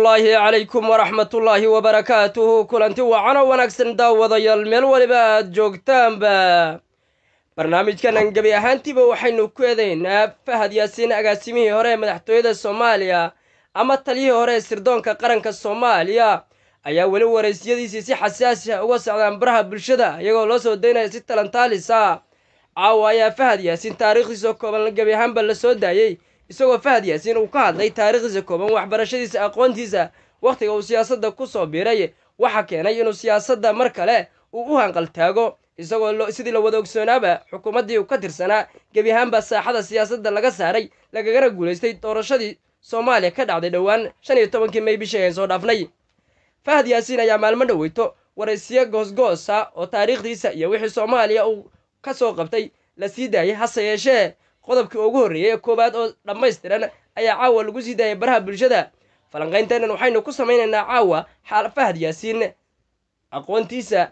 ullaahi calaykum waraxmatullaahi wabarakaatuhu kulanti wacan oo wanaagsan daawadayaal meel waliba aad joogtaanba barnaamijkanan gebi ahaantiiba waxaynu ku eedaynaa fahad yaasiin agaasimihii hore ee madaxtooyada soomaaliya ama taliyihii hore ee sirdoonka qaranka soomaaliya ayaa weli waraysyadiisii si xasaasi ah uga socdaan baraha bulshada iyagoo loo soo daynaya si talantaalisa caawa ayaa fahad yaasiin taariikhdiisa kooban gebi ahaanba la soo daayey isagoo fahad yaasiin uu ka hadlay taariikhdiisa kooban waxbarashadiisa aqoontiisa wakhtiga uu siyaasadda ku soo biiray waxa keenay inuu siyaasadda mar kale uu u hanqaltaago isagoo sidii la wada ogsoonaaba xukuumaddii uu ka tirsanaa gebi ahaanba saaxada siyaasadda laga saaray lagagana guulaystay doorashadii soomaaliya ka dhacday dhowaan shan iyo tobankii may bishii aan soo dhaafnay fahad yaasiin ayaa maalmo dhoweyto waraysiyo goosgoosa oo taariikhdiisa iyo wixii soomaaliya uu ka soo qabtay la sii daayay hase yeeshee qodobkii ugu horreeyey ee koowaad oo dhammaystiran ayaa caawa lagu sii daayay baraha bulshada falanqaynteennan waxaynu ku samaynaynaa caawa xaal fahad yaasiin aqoontiisa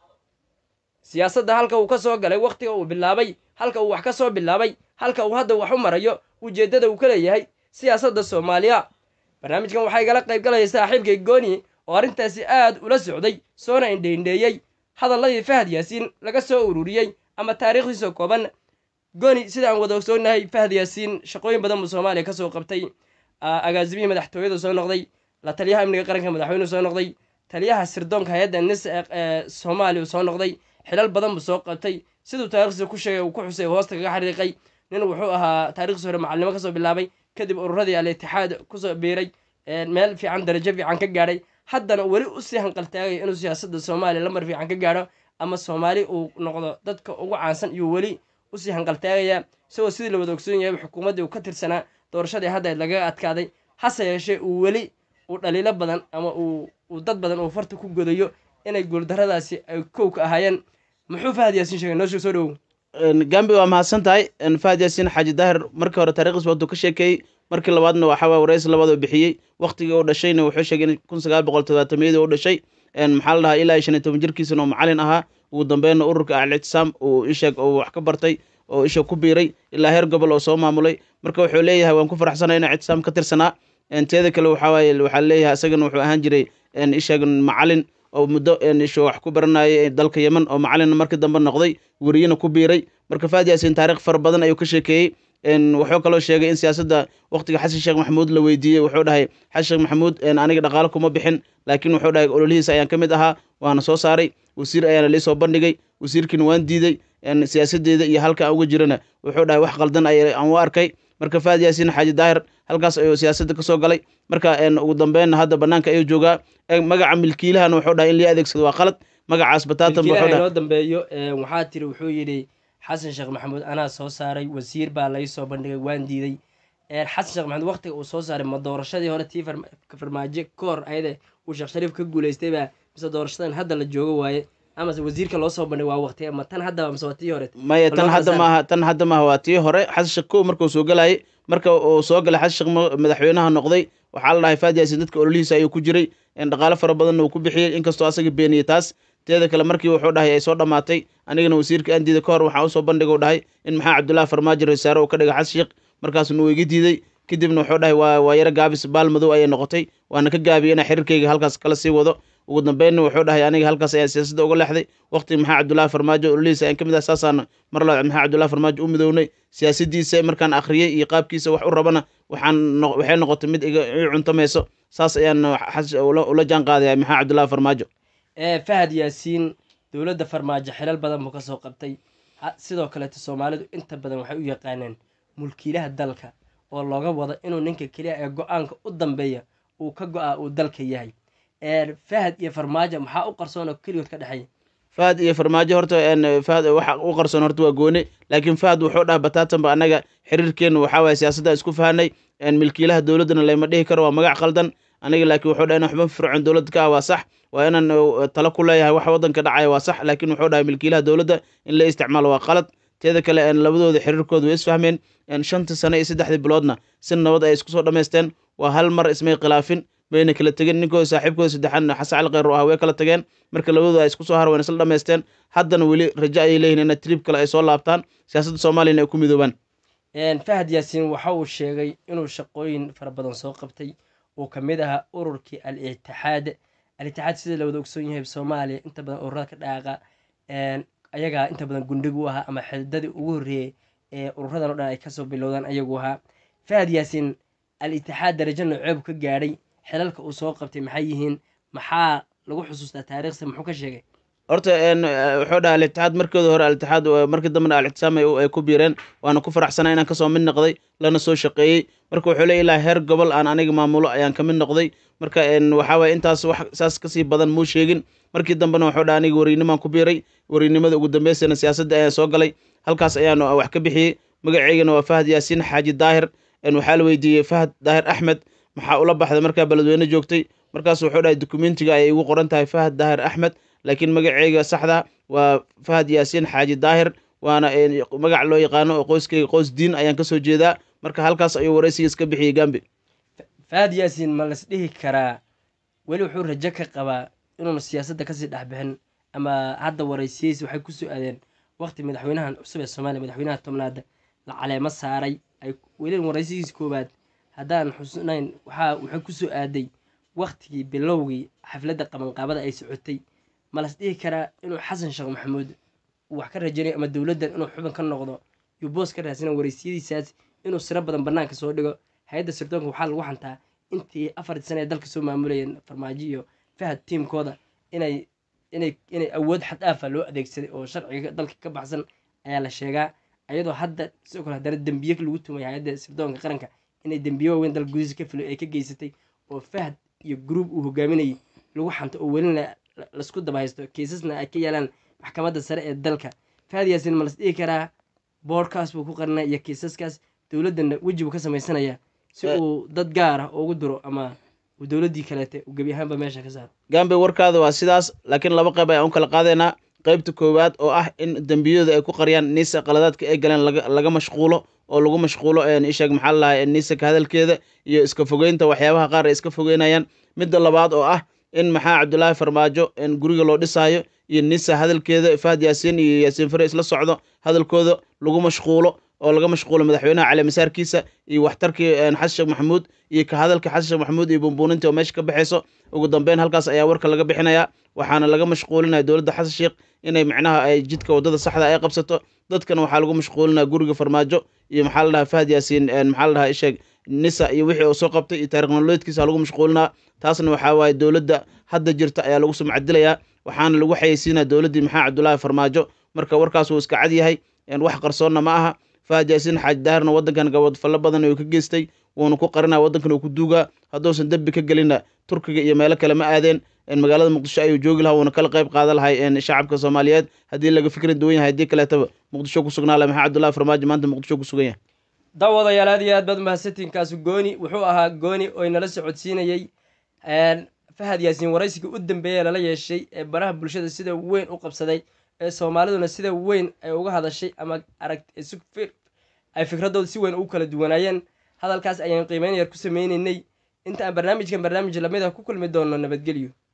siyaasadda halka uu ka soo galay wakhtiga uu bilaabay halka uu wax ka soo bilaabay halka uu hadda wax u marayo ujeeddada uu ka leeyahay siyaasadda soomaaliya barnaamijkan waxaa igala qayb galaya saaxiibkay gooni oo arrintaasi aad ula socday soona indheindheeyey hadalladii fahad yaasiin laga soo ururiyey ama taariikhdiisa kooban gooni sida aan wada ogsoonnahay fahad yaasiin shaqooyin badan buu soomaaliya ka soo qabtay agaasimihii madaxtooyadu soo noqday la taliyaha amniga qaranka madaxweynuu soo noqday taliyaha sirdoonka hay-adda nis ee soomaaliya uu soo noqday xilal badan buu soo qabtay siduu taarikhdiisa ku sheegay uu ku xusay hoosta kaga xariiqay nin wuxuu ahaa taarikhdiisa hore macalnimo kasoo bilaabay kadib ururadii al itixaad kusoo biiray meel fiican darajo fiican ka gaadhay haddana weli usii hanqaltaagaya inuu siyaasadda soomaaliya lamar fiican ka gaadho ama soomaali uu noqdo dadka ugu caansan iyo weli usii hanqaltaagaya isagoo sidii la wada ogsoon yahay xukuumaddii uu ka tirsanaa doorashadii hadda lagaga adkaaday hase yeeshee uu weli uu dhaliilo badan ama uu dad badan uu farta ku godayo inay guuldarradaasi ay kowka ahaayeen muxuu fahad yaasiin sheegay noo sheeg soo dhowow gambi waa mahadsan tahay fahad yaasiin xaaji daahir markii hore taarikhdiis waaduu ka sheekeeyey markii labaadna waxaa waye waraysi labaad oo bixiyey wakhtigii uu dhashayna wuxuu sheegay in kun sagaal boqol todobaatamiyadii u dhashay maxaa la dhahaa ilaa iyo shan iyo toban jirkiisana oo macalin ahaa ugu dambeynna ururka ahlictisaam uu isheeg oo wax ka bartay oo isha ku biiray ilaa heer gobol oo soo maamulay marka wuxuu leeyahay waan ku faraxsanay inaa ictisaam ka tirsanaa teeda kale waxaa waaye waxaa leeyahay isagana wuxuu ahaan jiray isheeg macalin oo muddo isho wax ku baranayay dalka yemen oo macalina markii dambe noqday weriyena ku biiray marka fahad yaasiin taarikh fara badan ayuu ka sheekeeyey wuxuu kaloo sheegay in siyaasadda wakhtiga xasan sheekh maxamuud la weydiiyey wuxuu dhahay xasan sheekh maxamuud aniga dhaqaalo kuma bixin laakiin wuxuu dhahay ololihiisa ayaan ka mid ahaa waana soo saaray wasiir ayaana lii soo bandhigay wasiirkiina waan diiday siyaasadeeda iyo halka aan uga jirana wuxuu dhahay wax qaldan aan u arkay marka fahad yaasiin xaaji daahir halkaas ayuu siyaasadda ka soo galay marka ugu dambeynna hadda banaanka ayuu joogaa magaca milkiilahana wuxuu dhahay in lii adeegsado waa qalad magacaas bataatan noo dambeeyo waxaa tiri wuxuu yidhi xasan sheekh maxamuud anaa soo saaray wasiir baa lai soo bandhigay waan diiday xasan sheekh maxamuud waktiga uu soo saaray ma doorashadii hore tii farmaajo ka hor ayade uu sheekh shariif ka guulaystay baa mise doorashadan hadda la joogo waaye amase wasiirka loo soo bandhig waa waqti ama tan haddaba mise waa tii hore maya tan hadda maaha tan hadda maaha waa tii hore xasan sheekh kow markuu soo galayay marka uu soo galay xasan sheekh madaxweynaha noqday waxaa la dhahay fahad yaasiin dadka ololihiisa ayuu ku jiray dhaqaalo fara badanna uu ku bixiyey inkastoo asaga beeniyey taas teeda kale markii wuxuu dhahay ay soo dhammaatay anigana wasiirka aan diiday ka hor waxaa usoo bandhiga u dhahay in maxaa cabdullahi farmaajo rasaare uu ka dhigay xasan sheekh markaasuna uu iga diiday kadibna wuxuu dhahay waa waa yaro gaabis baal madow ayay noqotay waana ka gaabiyey inaa xiriirkayga halkaas kala sii wado ugu dambeynna wuxuu dhahay aniga halkaas ayaan siyaasadda uga leexday waqti maxaa cabdullahi farmaajo ololihiisa ayaan ka mid ah saasaan mar labaad maxaa cabdullahi farmaajo u midownay siyaasaddiisa markaan akhriyey iyo qaabkiisa wax u rabana waxaan waxay noqotay mid iga ii cuntamayso saas ayaan ula jaan qaadaya maxaa cabdullahi farmaajo fahad yaasiin dowladda farmaajo xilal badan buu ka soo qabtay sidoo kaleeto soomaalidu inta badan waxay u yaqaaneen mulkiilaha dalka oo looga wado inuu ninka keliya ee go-aanka u dambeeya uu ka go-a uu dalka yahay fahad iyo farmaajo maxaa u qarsoon oo keligood ka dhexeeya fahad iyo farmaajo horta fahad waxa u qarsoon horta waa goone laakiin fahad wuxuu dhaha bataatanba annaga xiriirkeenna waxaa waye siyaasadda isku fahanay milkiilaha dowladdana layma dhihi karo waa magac qaldan aniga laakiin wuxuu dhahay in waxba fircoon dowladda ka ah waa sax waa inaan talo ku leeyahay wax waddanka dhacaya waa sax laakiin wuxuu dhahay milkiilaha dowladda in la isticmaalo waa qalad teeda kale labadooda xiriirkooda way isfahmeen shantii sano iyo saddexdii biloodna si nabad ay isku soo dhammaysteen waa hal mar ismay khilaafin bayna kala tegeen ninkooda saaxiibkooda saddexaadna xasan cali kheyr ah way kala tageen marka labadooda ay isku soo har wayna isla dhammaysteen haddana weli rajo ayay leeyihin ina trib kale ay soo laabtaan siyaasadda soomaaliyana ay ku midoobaan fahad yaasiin waxa uu sheegay inuu shaqooyin fara badan soo qabtay uu ka mid ahaa ururkii al itixaad al itixaad sida la wada ogsoon yahay soomaaliya inta badan ururada ka dhaaqa ayagaa inta badan gundhig u ahaa ama xididadii ugu horreeyey ee ururadan o dhan ay kasoo bilowdaan ayagu ahaa fahad yaasiin al itixaad darajo nooceebu ka gaadhay xilalka uu soo qabtay maxay yihiin maxaa lagu xusuustaa taariikhsa muxuu ka sheegay horta wuxuu dhaha al-itixaad markooda hore al-itixaad markii dambena al-ictisaam ay ku biireen waana ku faraxsanaa inaan kasoo mid noqday lana soo shaqeeyey marka wuxuu le ilaa heer gobol aan aniga maamulo ayaan ka mid noqday marka waxaa waye intaas wax saas kasii badan muu sheegin markii dambena wuxuu dhaha aniga wariinimaan ku biiray wariinimada ugu dambeysana siyaasadda ayaan soo galay halkaas ayaan wax ka bixiyey magaceygana waa fahad yaasiin xaaji daahir waxaa la weydiiyey fahad daahir axmed maxaa ula baxday markaa beledweyne joogtay markaas wuxuu dhahay dokumentiga ayay igu qoran tahay fahad daahir axmed laakiin magaceyga saxda waa fahad yaasiin xaaji daahir waana magac loo yaqaano oo qoyskeyga qoys diin ayaan kasoo jeedaa marka halkaas ayuu waraysigiis ka bixiyey gambi fahad yaasiin ma las dhihi karaa weli wuxuu rajo ka qabaa inuuna siyaasadda kasii dhexbixin ama hadda waraysiyiis waxay kusoo aadeen waqti madaxweynahan cusub ee soomaaliya madaxweynaha tobnaad la caleemo saaray ay weli waraysigiis koowaad haddaan xusnayn waxaa wuxuu kusoo aaday waktigii bilowgii xafladda qabanqaabada ay socotay ma las dhihi karaa inuu xasan sheekh maxamuud uu wax ka rajanayo ama dowladdan inuu xubin ka noqdo yuu boos ka raasina waraysiyadiisaas inuu siro badan bannaanka soo dhigo hay-adda sirdoonka waxaa lagu xantaa intii afartii sana ee dalka soo maamulayeen farmaajo iyo fahad tiimkooda inay inay inay awood xad dhaafa loo adeegsaday oo sharciga dalka ka baxsan ayaa la sheegaa ayadoo hadda sidoo kale haddana dembiye lagu tumay hay-adda sirdoonka qaranka inay dembiye waaweyn dalka gudihiisa ka filo ay ka geysatay oo fahad iyo gruub uu hogaaminayay lagu xanto oo welina lasku daba haysto kiisasna ay ka yaalaan maxkamadda sare ee dalka fahad yaasiin ma las dhihi karaa boodhkaas buu ku qarinaya iyo kiisaskaas dowladdanna weji buu ka samaysanaya si uu dad gaar ah ugu diro ama uu dowladdii kaleete uu gebi ahaanba meesha ka saaro gambe warkaada waa sidaas laakiin laba qayb ayaan u kala qaadaynaa qaybta koowaad oo ah in dembiyadu ay ku qariyaan niisa qaladaadka ay galeen laga mashquulo oo lagu mashquulo isheeg maxaa lalahay niisaka hadalkeeda iyo iska fogeynta waxyaabaha qaar ay iska fogeynayaan midda labaad oo ah in maxaa cabdulaahi farmaajo guriga loo dhisaayo iyo nisa hadalkeeda fahad yaasiin iyo yaasiin fare isla socdo hadalkooda lagu mashquulo oo laga mashquulo madaxweynaha caleemasaarkiisa iyo waxtarkii xasan sheekh maxamuud iyo ka hadalka xasan sheekh maxamuud iyo bumbuuninta oo meesha ka baxayso ugu dambeyn halkaas ayaa warka laga bixinayaa waxaana laga mashquulinaya dowladda xasan sheekh inay macnaha ay jidka waddada saxda ay qabsato dadkana waxaa lagu mashquulinaya guriga farmaajo iyo maxaa la dhahaa fahad yaasiin maxaa la dhahaa isheeg nisa iyo wixii uu soo qabtay iyo taarikh nololeedkiisa lagu mashquulinaa taasna waxaa waaye dowladda hadda jirta ayaa lagu sumcadilayaa waxaana lagu xayeysiinaya dowladdii maxaa cabdulaahi farmaajo marka warkaas wuu iska cad yahay wax qarsoonna ma aha fahad yaasiin xaaji daahirna waddankan gabadfallo badan uu ka geystay wuuna ku qarinaya waddankan uu ku duugaa hadduusan dembi ka gelinna turkiga iyo meelo kale ma aadeen magaalada muqdisho ayuu joogi lahaa wuuna kala qayb qaadan lahay shacabka soomaaliyeed haddii laga fikri duwan yahay haddii kaleetaba muqdisho ku sugnaa laha maxaa cabdullahi farmaajo maanta muqdisho ku sugan yahay daawadayaal aad iyo aad baad mahadsantiinkaasi gooni wuxuu ahaa gooni oo inala socodsiinayey fahad yaasiin waraysiga u dambeeya lala yeeshay ee baraha bulshada sida weyn u qabsaday ee soomaaliduna sida weyn ay uga hadashay ama arag ay fikradooda si weyn ugu kala duwanaayeen hadalkaas ayaan qiimeyn yar ku sameyneynay inta aan barnaamijkan barnaamij lamid ah ku kulmi doono nabadgelyo